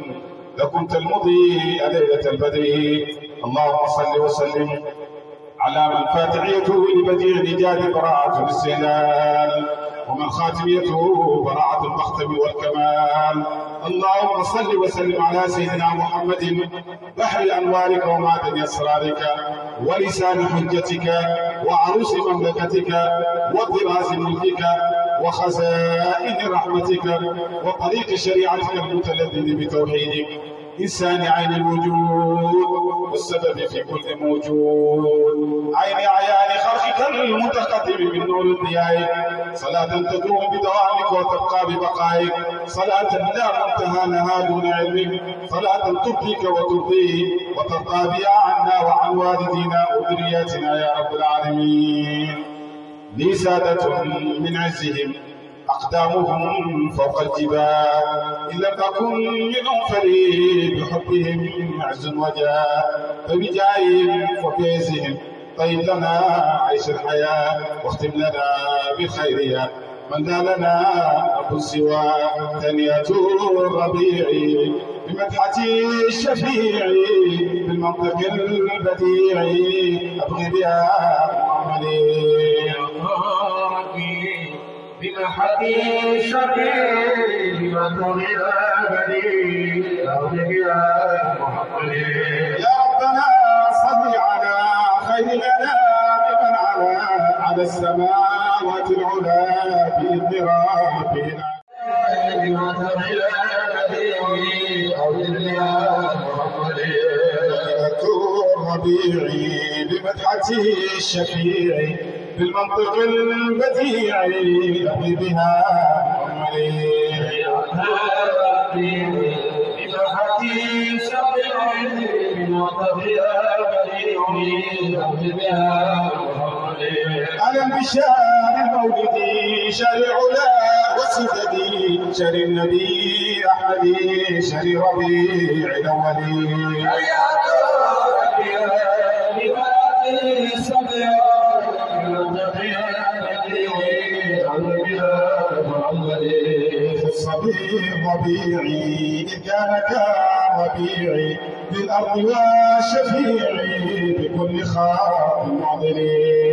لكنت المضيء ليلة البدر اللهم صل وسلم على من فاتحيته لبديع نجاد براعة الاستهلال ومن خاتميته براعة المختم والكمال اللهم صل وسلم على سيدنا محمد بحر أنوارك ومعدن أسرارك ولسان حجتك وعروس مملكتك وطراز ملكك وخزائن رحمتك وطريق شريعتك المتلذذ بتوحيدك إنسان عين الوجود والسبب في كل موجود عين عيان خلقك المتقدم من نور الضياء صلاة تدوم بدوامك وتبقى ببقائك صلاة لا منتهى لها دون علمك صلاة تبقيك وترضيه وترضى بها عنا وعن والدينا وذرياتنا يا رب العالمين لي سادة من عزهم أقدامهم فوق الجبال إن لم تكن منهم فلي بحبهم عز وجاه فبجاههم وبعزهم طيب لنا عيش الحياة واختم لنا بخيرها من لا لنا أبو سوى ثانية الربيع بمدحة الشفيع بالمنطق البديع أبغي بها معاملين بمحك الشفيع بما تغير بديل أغلب يا محمد يا ربنا صل على خير الانام من على على السماوات العلا باذن ربنا بما تغير بديل أغلب يا محمد الربيع بمدحته الشفيع بالمنطق البديع أبي بها عمري أنا بشار المولد شارع لا وسددي شر النبي أحمد شر ربيع الأولين الصبي ربيعي إذ كان كربيعي بالأرض وشفيعي بكل خاط معضلي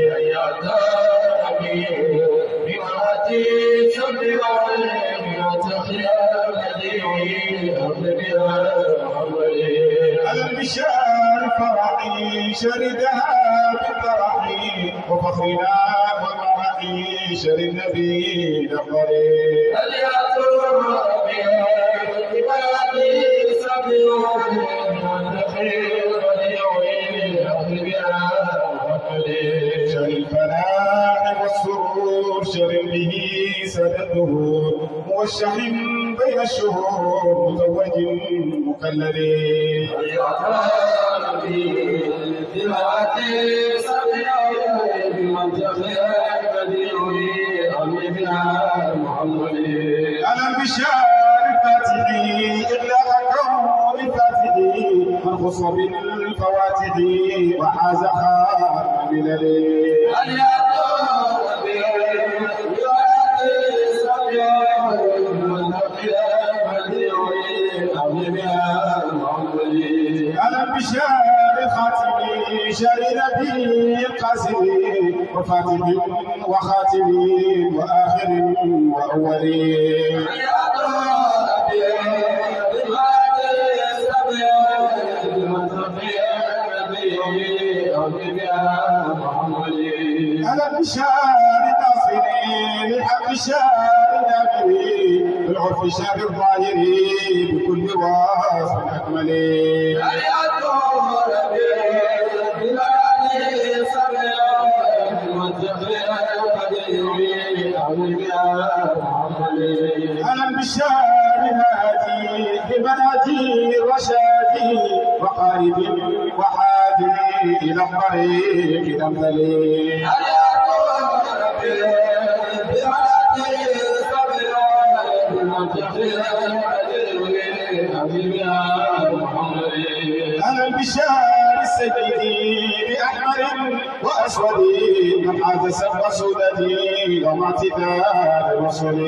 البشار فرحي شردها بالفرح وفخرنا ومرحي شر النبي الأفضل هل يعثر بها ببادي سبيل والنخيل وليعين أهل بها محمد شر الفلاح والسرور شر به سد الدهور موشح بين الشهور مزوج مكلل هل يعثر به ببادي سبيل بمنطقها بديعي أهل بها محمد ألم بشار فاتحي إغلاق كون فاتحي من خص بالفواتح وحاز خاتم بلل هل يعثر به ببادي سبيل بمنطقها بديعي أهل بها محمد ألم بشار خاتمي شار نبي القاسم وفاتح وخاتم وآخر وأول ألم بشار ناصري للحق شار نبي بالعرف شار الظاهري بكل وصف أكمل ألم بشار هادي ببناتي رشادي وقارب وحادي إلى الطريق الأمثل ألم بشار السيد بأحمر وأسود من حاز سب سودتي يوم اعتذار الرسل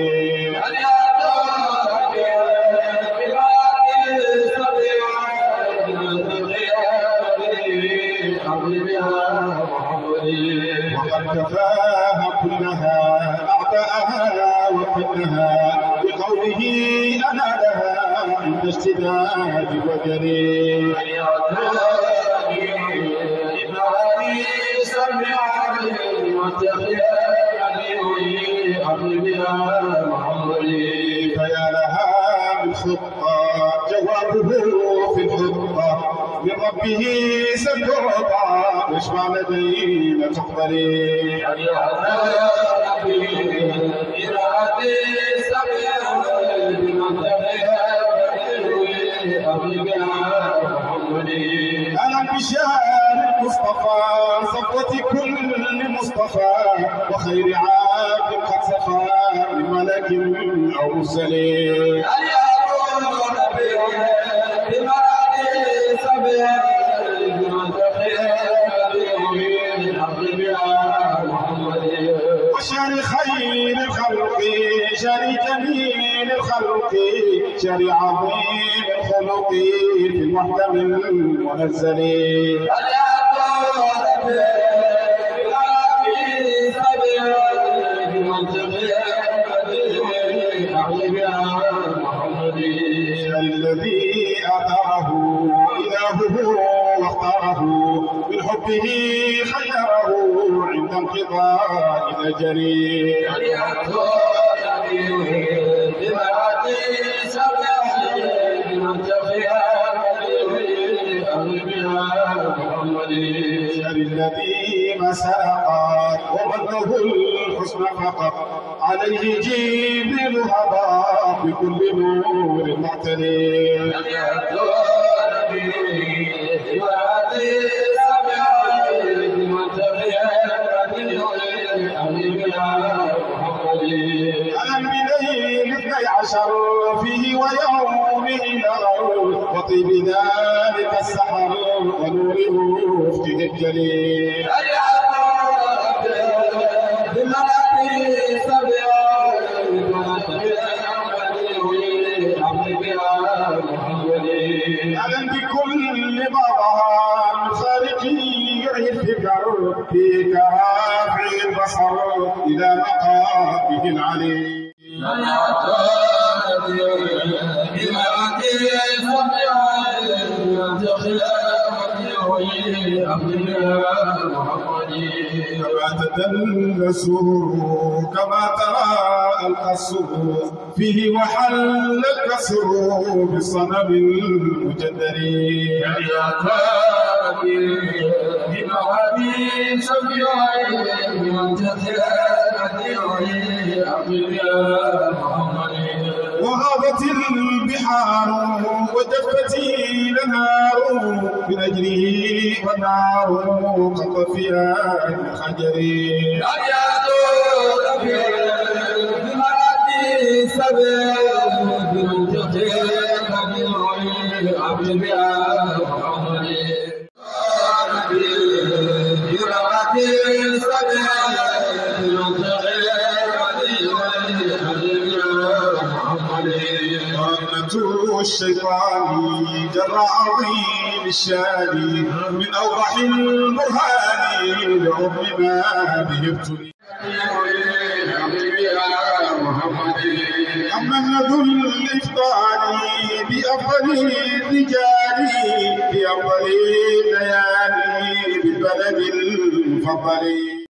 وقد كفاها كلها أعداءها وكلها بقوله أنا لها عند اشتداد وجري فيا لها من خطة جوابه في الخطة من ربه ستعطى واشفع لدينا تقبلي ألم بشار المصطفى صفوة كل مصطفى وخير عبد قد صفى من ملك أو مرسل وشر خير الخلق شر جميل الخلق شر عظيم الخلق في المحكم المنزل شر الذي أثره إلهه واختاره من حبه خيره عند انقضاء الأجل شر الذي ما سرقت ومنه الحسن فقط عليه جبريل هبط بكل نور معتلي ألم بليل اثني عشر فيه ويومه نرى وطيب ذلك السحر ونور افته الجليل ألم بكل ما ظهر من خالقي يعي الفكر فيك رافع البصر إلى مقامه العلي بما كما تدل السرور كما ترى القصر فيه وحل الكسر بالصنم المجدر يا بموابين شفيعي من جدر وغابت البحار وجفت الانهار من اجله والنار قد فيها الحجر ابيات بمراتي سبيل من جدر عبد بها الشيطان جر عظيم الشان من اوضح البرهان لعظم ما به ابتلي أما ذو الإفطار بأفضل الرجال بأفضل الليالي بالبلد المفضل